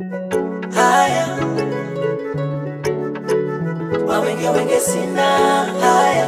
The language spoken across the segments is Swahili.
haya wawenge wenge sina haya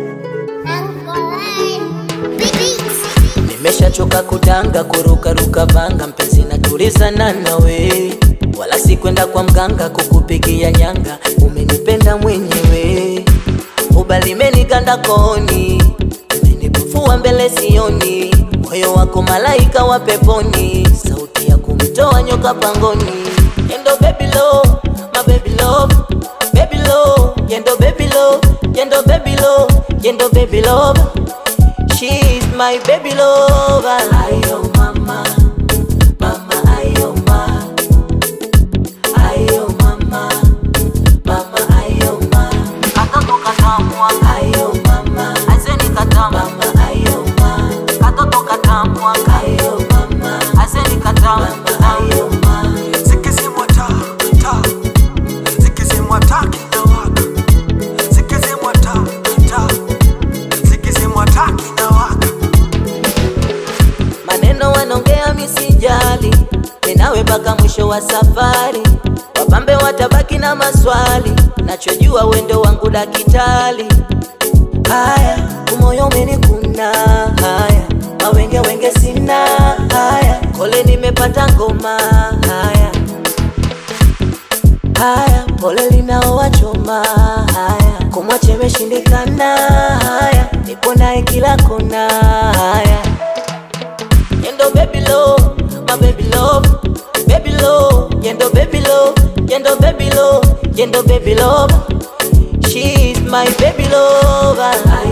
nimeshachoka kudanga kurukaruka vanga mpenzi natulizana nawe wala sikwenda kwa mganga kukupigia nyanga umenipenda mwenyewe ubalimeniganda kooni umenipufua mbele sioni moyo wako malaika wa peponi sauti ya kumtoa nyoka pangoni yendo baby love, my baby love, baby love, yendo baby love, yendo baby love, yendo baby love. She's my baby lover. Ayo mama, mama ayo ma, ayo mama, mama ayo ma. Katoto katamwa, ayo mama, azeni katamwa, mama ayo ma. Katoto katamwa, ayo mama, azeni katamwa, mama ayo ma. Zikizimwa taa, taa. Zikizimwa taa kinawaka. Zikizimwa taa, taa. Zikizimwa taa kinawaka. maneno wanaongea misijali, ninawe mpaka mwisho wa safari. Wapambe watabaki na maswali, nachojua wendo wangu dakitali. Haya, umoyo umenikuna, haya mawenge wenge sina, haya kole nimepata ngoma, haya haya pole linaowachoma, haya kumwache imeshindikana, haya nipo naye kila kona, haya Yendo baby love, my baby love, baby love, yendo baby love, yendo baby love, yendo baby love. She's my baby lover.